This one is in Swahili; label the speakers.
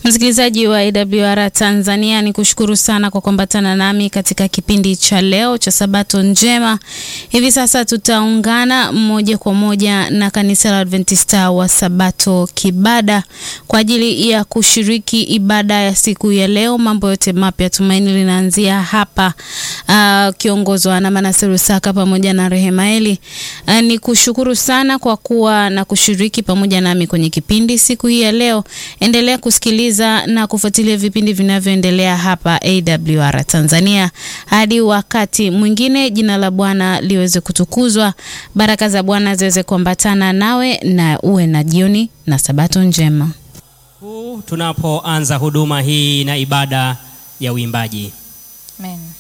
Speaker 1: Msikilizaji wa AWR Tanzania, ni kushukuru sana kwa kuambatana nami katika kipindi cha leo cha Sabato Njema. Hivi sasa tutaungana moja kwa moja na kanisa la Adventista wa Sabato Kibada kwa ajili ya kushiriki ibada ya siku ya leo. Mambo yote mapya, tumaini linaanzia hapa, uh, kiongozwa na Manase Rusaka pamoja na Rehemaeli. Uh, ni kushukuru sana kwa kuwa na kushiriki pamoja nami kwenye kipindi siku hii ya leo. Endelea kusikiliza na kufuatilia vipindi vinavyoendelea hapa AWR Tanzania hadi wakati mwingine. Jina la Bwana liweze kutukuzwa, baraka za Bwana ziweze kuambatana nawe, na uwe na jioni na sabato njema.
Speaker 2: Tunapoanza huduma hii na ibada ya uimbaji.
Speaker 3: Amen.